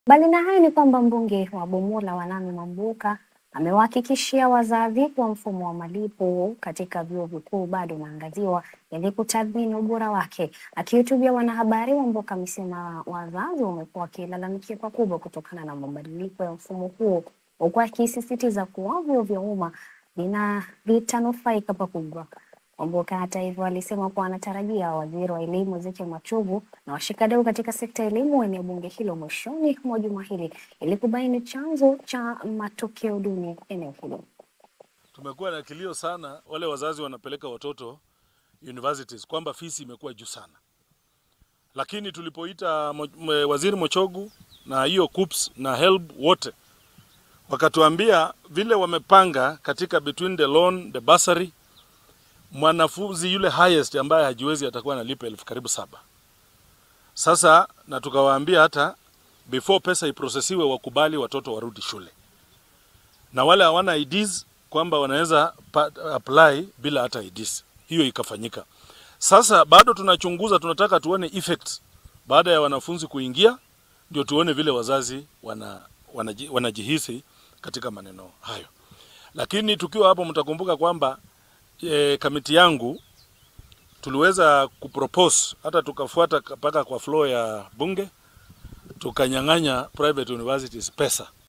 Mbali na hayo ni kwamba mbunge wa Bumula Wanami Mwambuka amewahakikishia wazazi kuwa mfumo wa malipo katika vyuo vikuu bado unaangaziwa ili kutathmini ubora wake. Akihutubia wanahabari, Mwambuka amesema wazazi wamekuwa wakilalamikia pakubwa kutokana na mabadiliko ya mfumo huo, huku akisisitiza kuwa vyuo vya umma vina vitanufaika pakubwa. Mwambuka hata hivyo alisema kuwa anatarajia waziri wa elimu Ezekiel Machogu na washikadau katika sekta ya elimu waeneo bunge hilo mwishoni mwa juma hili ili kubaini chanzo cha matokeo duni eneo hilo. Tumekuwa na kilio sana, wale wazazi wanapeleka watoto universities kwamba fisi imekuwa juu sana, lakini tulipoita mo, mwe- waziri Mochogu na hiyo KUPS na HELB wote wakatuambia vile wamepanga katika between the loan the bursary, mwanafunzi yule highest ambaye hajiwezi atakuwa analipa elfu karibu saba. Sasa na tukawaambia hata before pesa iprosesiwe wakubali watoto warudi shule, na wale hawana IDs kwamba wanaweza pa- apply bila hata IDs. Hiyo ikafanyika. Sasa bado tunachunguza, tunataka tuone effects baada ya wanafunzi kuingia, ndio tuone vile wazazi wana, wanaji, wanajihisi katika maneno hayo. Lakini tukiwa hapo, mtakumbuka kwamba e, kamiti yangu tuliweza kupropose hata tukafuata mpaka kwa floor ya bunge tukanyang'anya private universities pesa